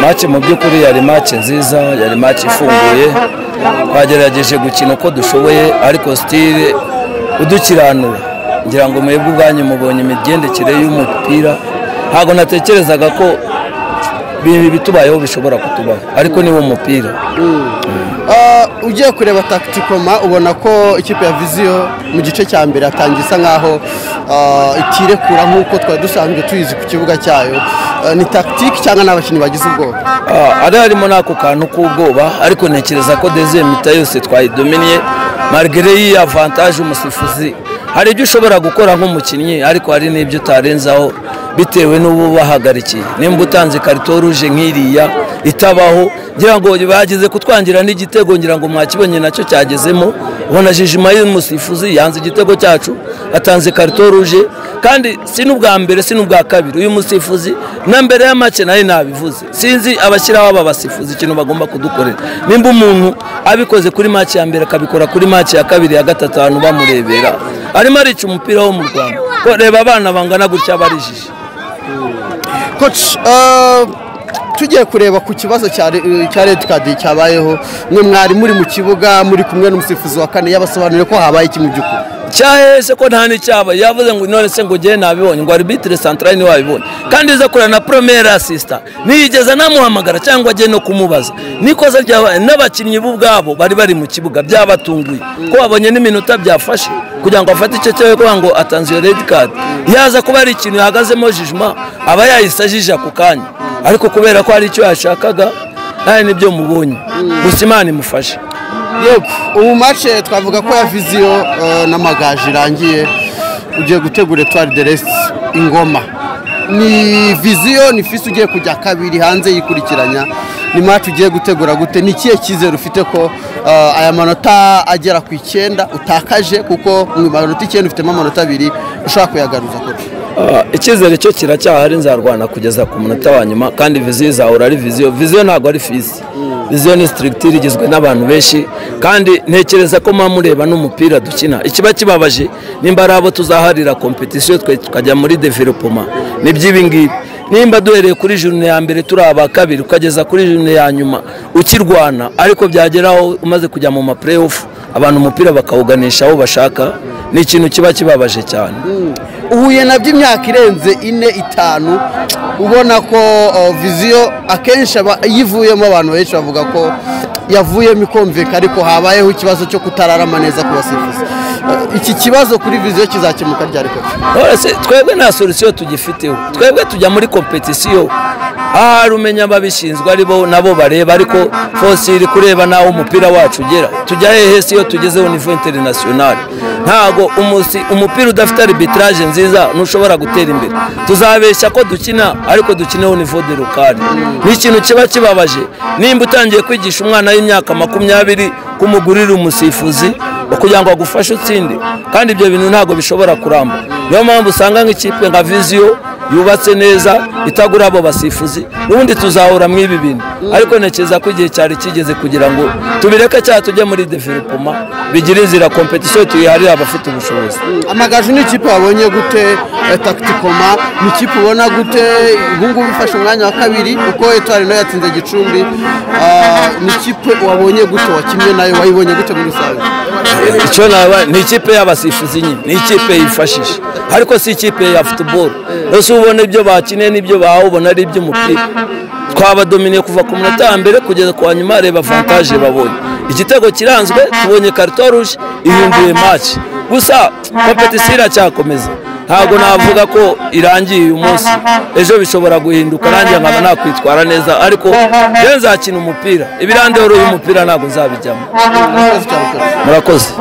mace mu by'ukuri yari mace nziza yari mace ifunguye twagerageje gukina uko dushoboye ariko sitire udukiranura ngira ngo mwebwe ubwanyu mubonye imigendekere y'umupira ntabwo natekerezaga ko bitubayeho bishobora kutubaho ariko ni wo mupira ugiye kureba takitikoma ubona ko ikipe ya viziyo mu gice cya mbere yatangiye isa nkaho itirekura nk'uko twari dusanzwe tuyizi ku kibuga cyayo ni takitiki cyangwa ni abakinnyi bagize ubwoba ari harimo n'ako kantu k'ubwoba ariko ntekereza ko deze mita yose twayidominiye marigere y'iyi avantaje umusifuzi hari ibyo ushobora gukora nk'umukinnyi ariko hari n'ibyo utarenzaho bitewe n'ubu bahagarikiye nimba utanze karito ruje nk'iriya itabaho ngira ngo bageze kutwangira n'igitego ngira ngo mwakibonye nacyo cyagezemo ubona jijima y'umusifuzi yanze igitego cyacu atanze karito ruje kandi si n'ubwa mbere si n'ubwa kabiri uyu musifuzi na mbere y'amake nayo nabivuze sinzi abashyiraho aba basifuzi ikintu bagomba kudukorera nimba umuntu abikoze kuri make ya mbere akabikora kuri make ya kabiri ya gatatu abantu bamurebera arimo arica umupira wo mu rwanda ko reba abana bangana gutya barijije koci tugiye kureba ku kibazo cya redi kadi cyabayeho ni mwari muri mu kibuga muri kumwe n'umusifuzi wa kane yabasobanurire ko habaye iki mu by'ukuri cyahese ko nta n'icyaba yavuze ngo none se ngo ugere nabibonye ngo arbitire santara niwe wabibonye kandi iza kureba na promere asisita ntiyigeze anamuhamagara cyangwa ajye no kumubaza nikoze ryabaye n'abakinnyi bo ubwabo bari bari mu kibuga byabatunguye ko babonye n'iminota byafashe kugira ngo afate icyo cyawe kugira ngo atanze iyo redi kadi yaza kuba ari ikintu yahagazemo jijima aba yahise ajije ako kanya ariko kubera ko hari icyo yashakaga nawe nibyo mubonye gusa imana imufashe yego ubu mace twavuga ko ya viziyo n'amagaju irangiye ugiye gutegura etuwari de resite ingoma ni viziyo ni fisi ugiye kujya kabiri hanze yikurikiranya ni mace ugiye gutegura gute ni ikihe cyizere ufite ko aya manota agera ku icyenda utakaje kuko mu manota icyenda ufitemo amanota abiri ushobora kuyagaruza kure icyizere cyo kiracyahari nzarwana kugeza ku munota wa nyuma kandi viziyo izahora ari viziyo viziyo ntabwo ari fisi viziyo ni sitirigitire igizwe n'abantu benshi kandi ntekereza ko mureba n'umupira dukina ikiba kibabaje nimba ari abo tuzaharira kompetisiyo twe tukajya muri developoma ni iby'ibingibi nimba duhereye kuri jurune ya mbere turi aba kabiri ukageza kuri jurune ya nyuma ukirwana ariko byageraho umaze kujya mu mapureyofu abantu umupira bakawuganisha aho bashaka ni ikintu kiba kibabaje cyane uhuye nabyo imyaka irenze ine itanu ubona ko viziyo akenshi yivuyemo abantu benshi bavuga ko yavuyemo ikumvika ariko habayeho ikibazo cyo kutararama neza ku basifuzi iki kibazo kuri viziyo kizakemuka ryari kose twebwe nta solisiyo tugifiteho twebwe tujya muri kompetisiyo ahari umenya ababishinzwe aribo nabo bareba ariko fose iri kureba n'aho umupira wacu ugera tujya hehe si iyo tugezeho nivo interinasiyonari ntabwo umupira udafite aribitiraje nziza ntushobora gutera imbere tuzabeshya ko dukina ariko dukineho nivo de rukari ni ikintu kiba kibabaje nimba utangiye kwigisha umwana w'imyaka makumyabiri kumugurira umusifuzi kugira ngo agufashe utsinde kandi ibyo bintu ntabwo bishobora kuramba niyo mpamvu usanga nk'ikipe nka viziyo yubatse neza itagura abo basifuzi ubundi tuzahura mu ibi bintu ariko ntekereza ko igihe cyari kigeze kugira ngo tubireke cyangwa tujye muri developoma bigire inzira kompetisiyo tuyiharire abafite ubushobozi amagaju ni ikipe wabonye gute takitikoma ni ikipe ubona gute ubungubu ifashe umwanya wa kabiri kuko etuwari nayo yatsinze gicumbi ni ikipe wabonye gute wakinnye nayo wayibonye gute muri rusange icyo naba ni ikipe y'abasifuzi nyine ni ikipe yifashisha ariko si ikipe ya futuboro rero ubona ibyo bakeneye n'ibyo bahawe ubona ari iby'umupira twabadominiye kuva ku munota wa mbere kugeza ku wa nyuma reba vantaje babonye igitego kiranzwe tubonye karito ruje ihunduye maci gusa kompetisiyo iracyakomeza ntabwo navuga ko irangiye uyu munsi ejo bishobora guhinduka nanjye nkaba nakwitwara neza ariko rero nzakina umupira ibirandeho uyu mupira ntabwo nzabijyamo murakoze